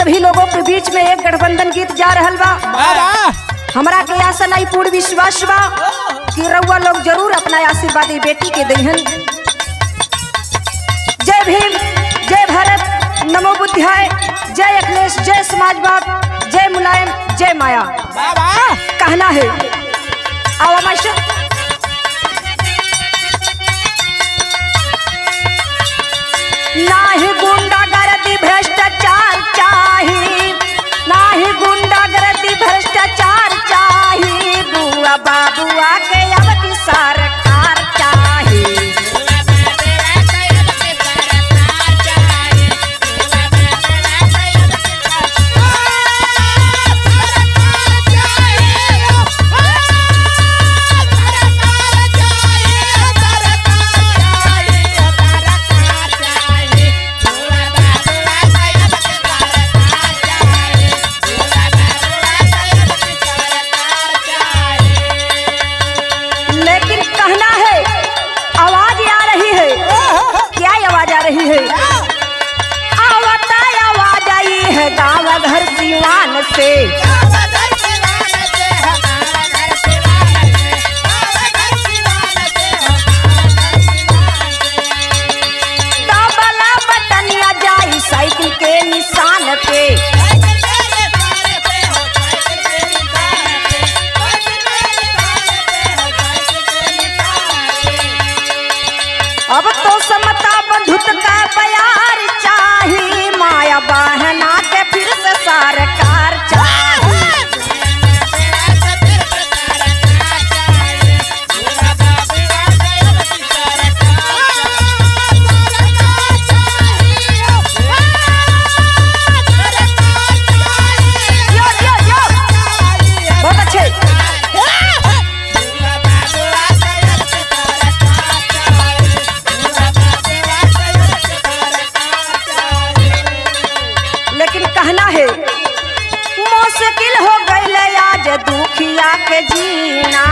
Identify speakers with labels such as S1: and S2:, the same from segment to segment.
S1: सभी लोगों के बीच में एक गठबंधन गीत जा रहल बा
S2: वाह
S1: हमरा के आशा नहीं पूर्ण विश्वास बा कि रउआ लोग जरूर अपना आशीर्वाद ई बेटी के दहन जय भीम जय भारत नमो बुद्धाय जय अखिलेश जय समाजवाद जय मुलायम जय माया
S2: वाह
S1: कहना है आओ मास्टर नाही गुंडागर्दी भ्रष्टाचार चाही नाही गुंडागर्दी भ्रष्टाचार चाही बुआ बाबुआ के अब की सरकार चाही लेकिन कहना है आवाज आ रही है क्या आवाज आ रही है आवता आवाज आई है गाँव घर सिवान से दबला बटनिया जाई साइकिल के निशान पे अब तो समता बंधुत का प्यार चाही माया बहना के फिर से सरकार चाही यो, यो, यो। बहुत अच्छे लेकिन कहना है मुश्किल हो गई आज दुखिया के जीना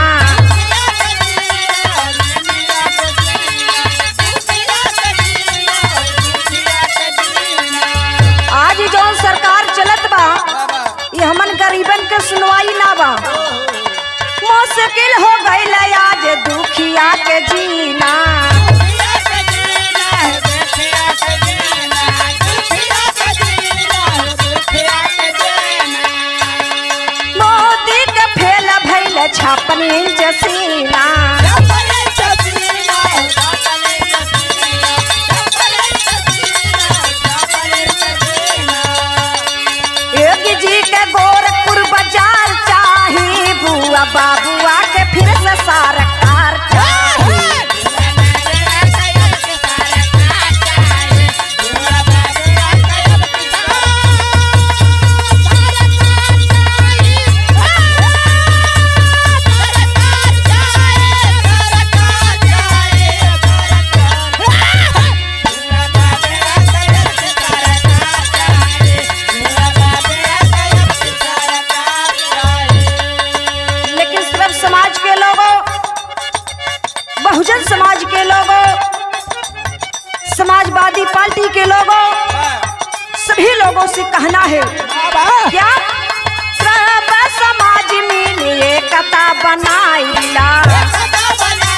S1: आज जो सरकार चलत बा ये हमन गरीबन के सुनवाई ना बा मुश्किल हो गई आज दुखिया के जीना मोदी के फेल भैल छापन इंच सीना योगी जी के गोरखपुर बाजार चाही बुआ बाबुआ के फिर से सरकार चाही लेकिन सिर्फ समाज के लोगों बहुजन समाज के लोगों समाजवादी पार्टी के लोगों सभी लोगों से कहना है क्या सब समाज मिल एकता बनाइला